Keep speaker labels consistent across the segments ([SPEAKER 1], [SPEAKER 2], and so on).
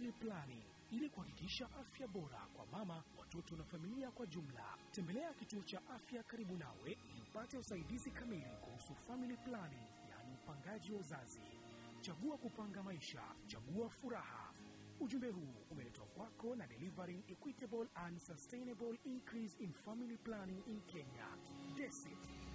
[SPEAKER 1] Family Planning ili kuhakikisha afya bora kwa mama, watoto na familia kwa jumla. Tembelea kituo cha afya karibu nawe ili upate usaidizi kamili kuhusu family planning, yaani upangaji wa uzazi. Chagua kupanga maisha, chagua furaha. Ujumbe huu umeletwa kwako na Delivering Equitable and Sustainable Increase in Family Planning in Kenya, DESI.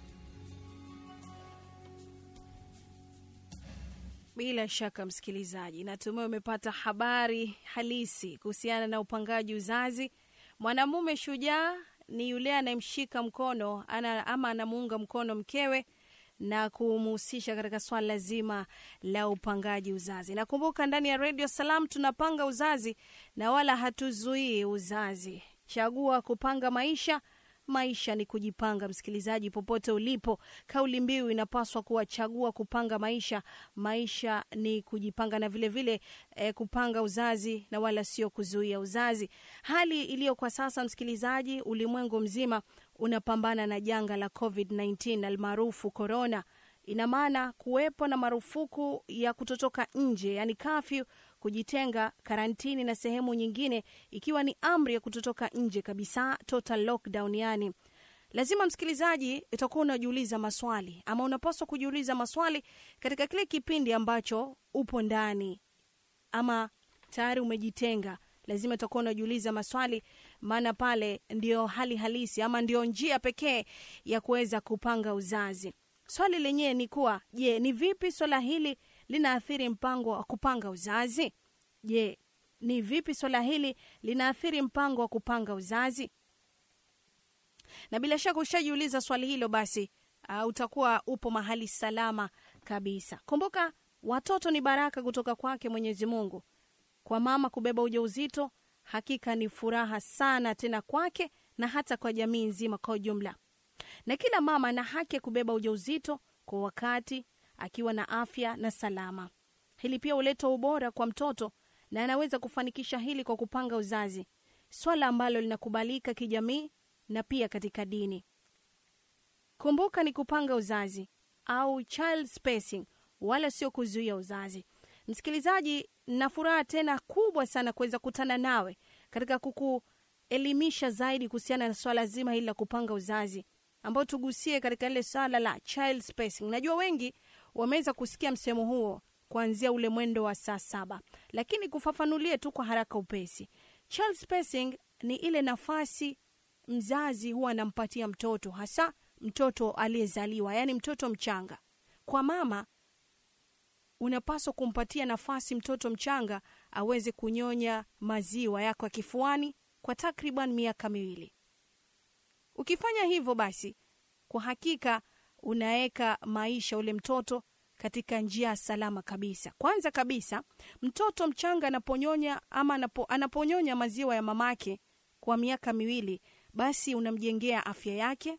[SPEAKER 2] Bila shaka msikilizaji, natumai umepata habari halisi kuhusiana na upangaji uzazi. Mwanamume shujaa ni yule anayemshika mkono ana, ama anamuunga mkono mkewe na kumhusisha katika swala zima la upangaji uzazi. Nakumbuka ndani ya Radio Salam tunapanga uzazi na wala hatuzuii uzazi. Chagua kupanga maisha maisha ni kujipanga. Msikilizaji, popote ulipo, kauli mbiu inapaswa kuwa chagua kupanga maisha, maisha ni kujipanga, na vile vile eh, kupanga uzazi na wala sio kuzuia uzazi. Hali iliyo kwa sasa, msikilizaji, ulimwengu mzima unapambana na janga la COVID-19 almaarufu corona. Ina maana kuwepo na marufuku ya kutotoka nje, yani kafyu, kujitenga, karantini na sehemu nyingine, ikiwa ni amri ya kutotoka nje kabisa, total lockdown. Yani lazima msikilizaji, utakuwa unajiuliza maswali ama unapaswa kujiuliza maswali katika kile kipindi ambacho upo ndani ama tayari umejitenga lazima utakuwa unajiuliza maswali, maana pale ndio hali halisi ama ndio njia pekee ya kuweza kupanga uzazi. Swali lenyewe ni kuwa, je, ni vipi swala hili linaathiri mpango wa kupanga uzazi? Je, ni vipi swala hili linaathiri mpango wa kupanga uzazi? Na bila shaka ushajiuliza swali hilo, basi uh, utakuwa upo mahali salama kabisa. Kumbuka, watoto ni baraka kutoka kwake Mwenyezi Mungu. Kwa mama kubeba ujauzito hakika ni furaha sana, tena kwake na hata kwa jamii nzima kwa ujumla. Na kila mama ana haki ya kubeba ujauzito kwa wakati, akiwa na afya na salama. Hili pia huleta ubora kwa mtoto na anaweza kufanikisha hili kwa kupanga uzazi, swala ambalo linakubalika kijamii na pia katika dini. Kumbuka, ni kupanga uzazi au child spacing, wala sio kuzuia uzazi. Msikilizaji, na furaha tena kubwa sana kuweza kutana nawe katika kukuelimisha zaidi kuhusiana na swala zima hili la kupanga uzazi, ambao tugusie katika ile swala la child spacing. Najua wengi wameweza kusikia msemo huo kuanzia ule mwendo wa saa saba, lakini kufafanulie tu kwa haraka upesi, child spacing ni ile nafasi mzazi huwa anampatia mtoto, hasa mtoto aliyezaliwa, yaani mtoto mchanga. Kwa mama unapaswa kumpatia nafasi mtoto mchanga aweze kunyonya maziwa yako ya kifuani kwa takriban miaka miwili. Ukifanya hivyo, basi kwa hakika unaweka maisha ule mtoto katika njia salama kabisa. Kwanza kabisa, mtoto mchanga anaponyonya ama anapo, anaponyonya maziwa ya mamake kwa miaka miwili, basi unamjengea afya yake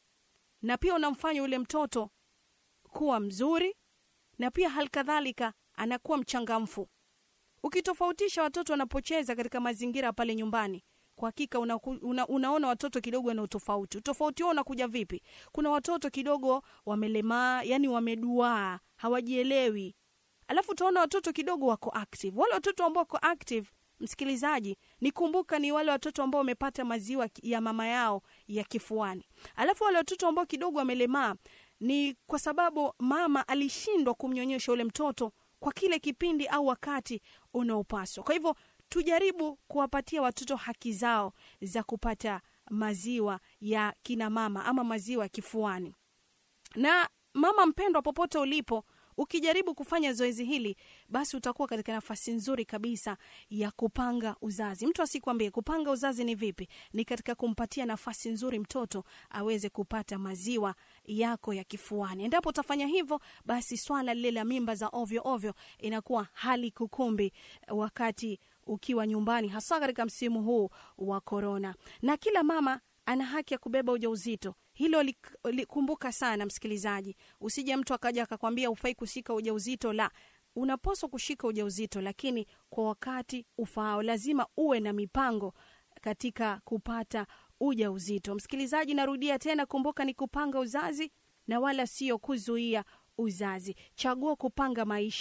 [SPEAKER 2] na pia unamfanya ule mtoto kuwa mzuri na pia halikadhalika anakuwa mchangamfu. Ukitofautisha watoto wanapocheza katika mazingira pale nyumbani, kwa hakika una, una, unaona watoto kidogo wana utofauti. Utofauti huo unakuja vipi? Kuna watoto kidogo wamelemaa, yani wameduaa, hawajielewi, alafu utaona watoto kidogo wako active. Wale watoto ambao wako active, msikilizaji, nikumbuka, ni wale watoto ambao wamepata maziwa ya mama yao ya kifuani. Alafu wale watoto ambao kidogo wamelemaa ni kwa sababu mama alishindwa kumnyonyesha ule mtoto kwa kile kipindi au wakati unaopaswa. Kwa hivyo tujaribu kuwapatia watoto haki zao za kupata maziwa ya kina mama ama maziwa ya kifuani. Na mama mpendwa, popote ulipo, ukijaribu kufanya zoezi hili, basi utakuwa katika nafasi nzuri kabisa ya kupanga uzazi. Mtu asikwambie kupanga uzazi ni vipi, ni katika kumpatia nafasi nzuri mtoto aweze kupata maziwa yako ya kifuani. Endapo utafanya hivyo, basi swala lile la mimba za ovyo ovyo inakuwa hali kukumbi wakati ukiwa nyumbani, hasa katika msimu huu wa korona. Na kila mama ana haki ya kubeba ujauzito. Hilo likumbuka sana msikilizaji, usije mtu akaja akakwambia ufai kushika ujauzito. La, unapaswa kushika ujauzito, lakini kwa wakati ufaao. Lazima uwe na mipango katika kupata ujauzito. Msikilizaji, narudia tena, kumbuka ni kupanga uzazi na wala sio kuzuia uzazi. Chagua kupanga maisha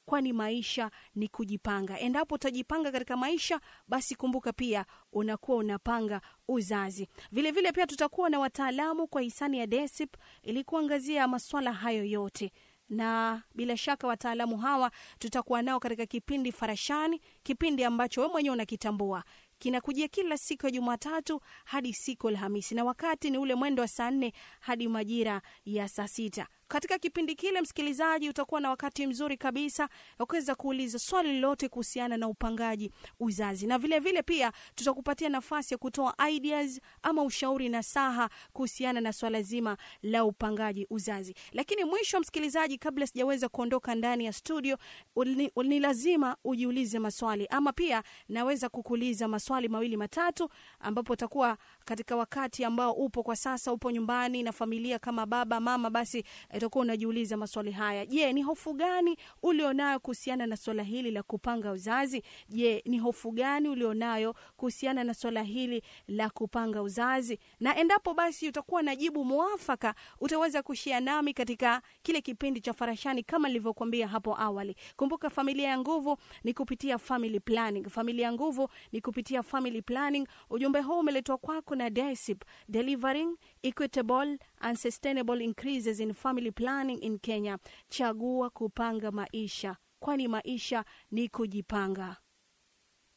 [SPEAKER 2] kwani maisha ni kujipanga. Endapo utajipanga katika maisha, basi kumbuka pia unakuwa unapanga uzazi. Vilevile vile pia tutakuwa na wataalamu kwa hisani ya DESIP ili kuangazia maswala hayo yote na bila shaka wataalamu hawa tutakuwa nao katika kipindi Farashani, kipindi ambacho wewe mwenyewe unakitambua kinakujia kila siku ya Jumatatu hadi siku Alhamisi, na wakati ni ule mwendo wa saa nne hadi majira ya saa sita. Katika kipindi kile, msikilizaji, utakuwa na wakati mzuri kabisa wa kuweza kuuliza swali lolote kuhusiana na upangaji uzazi, na vilevile vile pia tutakupatia nafasi ya kutoa ideas ama ushauri na saha kuhusiana na swala zima la upangaji uzazi. Lakini mwisho, msikilizaji, kabla sijaweza kuondoka ndani ya studio, ni, ni lazima ujiulize maswali ama pia naweza kukuuliza maswali mawili matatu, ambapo utakuwa katika wakati ambao upo kwa sasa, upo nyumbani na familia kama baba mama, basi utakuwa unajiuliza maswali haya. Je, ni hofu gani ulionayo kuhusiana na swala hili la kupanga uzazi? Je, ni hofu gani ulionayo kuhusiana na swala hili la kupanga uzazi? Na endapo basi utakuwa na jibu mwafaka, utaweza kushia nami katika kile kipindi cha Farashani kama nilivyokuambia hapo awali. Kumbuka, familia ya nguvu ni kupitia family planning. Familia ya nguvu ni kupitia family planning. Ujumbe huu umeletwa kwako na DESIP, delivering equitable and sustainable increases in family planning in Kenya. Chagua kupanga maisha, kwani maisha ni kujipanga.